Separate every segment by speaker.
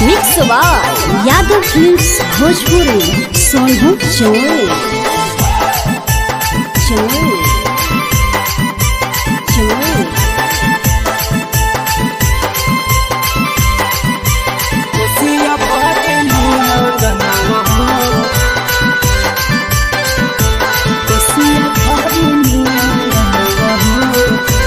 Speaker 1: Mix by Yadav films Bhojpuri Sonu चौल चौल चौल
Speaker 2: कोसिया भरे नुरगनवा हो
Speaker 1: कोसिया भरे नुरगनवा हो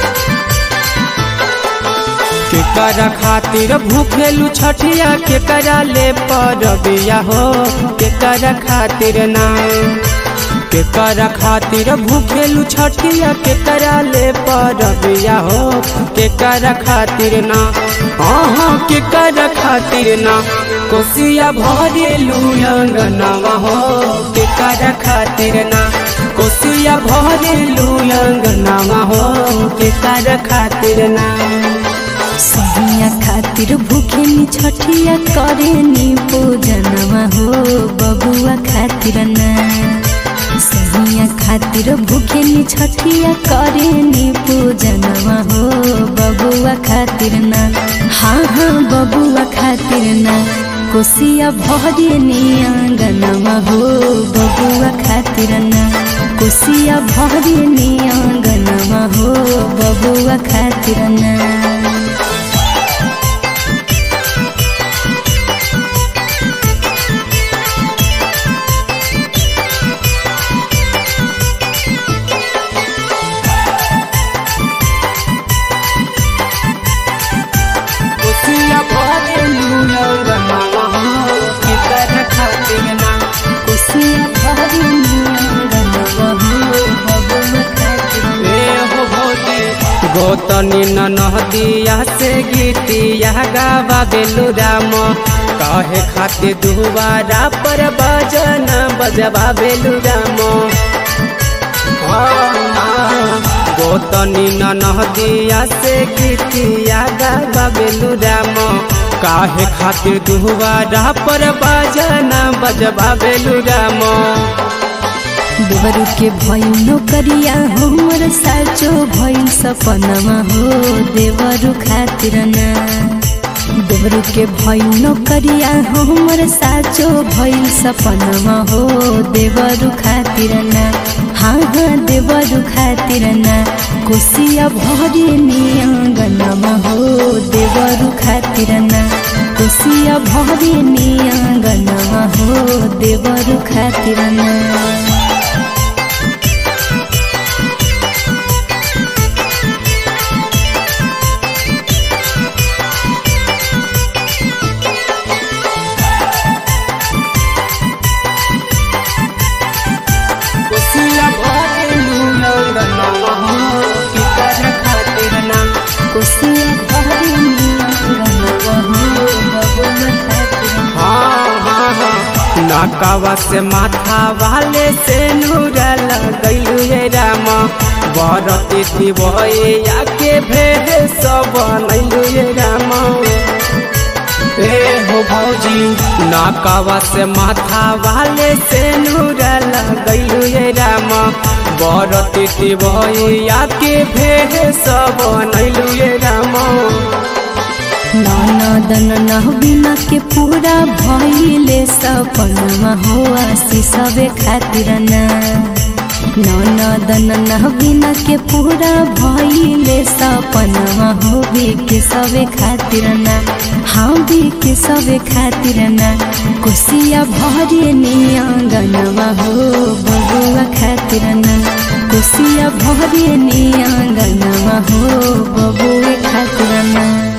Speaker 2: केकरा खातिर भूखेलू छठिया केकरा ले परबिया हो केकरा खातिर ना केकरा खातिर भूखेलू छठिया केकरा ले परबिया हो केकरा खातिर ना हाँ केकरा खातिर ना कोसिया भरेलू अंगनवा हो केकरा खातिर ना कोसिया भरेलू अंगनवा हो केकरा खातिर ना
Speaker 1: सहिया खातिर भूखेनी छठिया करेनी पूजनवा हो बबुआ खातिर ना सहिया खातिर भूखेनी छठिया करेनी पूजनवा हो बबुआ खातिर ना हाँ हाँ बबुआ खातिर ना कोसिया भरेनी आंगनवा हो बबुआ खातिर ना कोसिया भरेनी आंगनवा हो बबुआ खातिर ना
Speaker 2: कोसिया भरेलू अंगनवा हो केकरा खातिर ना
Speaker 1: कोसिया भरेनी आंगनवा हो बबुआ खातिर ना
Speaker 2: ए हो भोजी गोतनी ननहदिया से गीतिया गावा बेलू राम कहे खातिर दुबारा पर बजन बजबा बेलू राम गोतनी ननहदिया से गीतिया गावा बेलू राम काहे खातिर दुबारा पर बजन बजबा बेलू राम
Speaker 1: देवरू के भइल नौकरिया हमर साचो भइल सपनमा हो देवरू खातिर ना देवरू के भइल नौकरिया हमर साचो भइल सपनमा हो देवरू खातिर ना हाँ हाँ देवरू खातिर ना कोसिया भरे नि आंगनमा हो देवरू खातिर ना कोसिया भरे नि आंगनमा हो देवरू खातिर ना
Speaker 2: कोसिया भरेलू अंगनवा हो केकरा खातिर ना
Speaker 1: कोसिया भरेनी आंगनवा हो बबुआ खातिर ना।
Speaker 2: हाँ हाँ हाँ नाकावा से माथा वाले से नूरा लगैलू ये राम बरती दिवैया के भेद सब बनैलू ये राम ए हो भौजी नाकावा से माथा वाले से नूरा लगैलू ये राम बरती दिवैया के भेद सब बनैलू ये राम
Speaker 1: ननदन नहबिना के पूरा भइले सपनमा हो आशीषवे खातिर ना ननदन नहबिना के पूरा भइले सपनमा हो के सवे खातिर ना हाँ के सवे खातिर ना कोसिया भरे नि आंगनवा हो बबुआ खातिर ना कोसिया भरे नि आंगनवा हो बबुए खातिर ना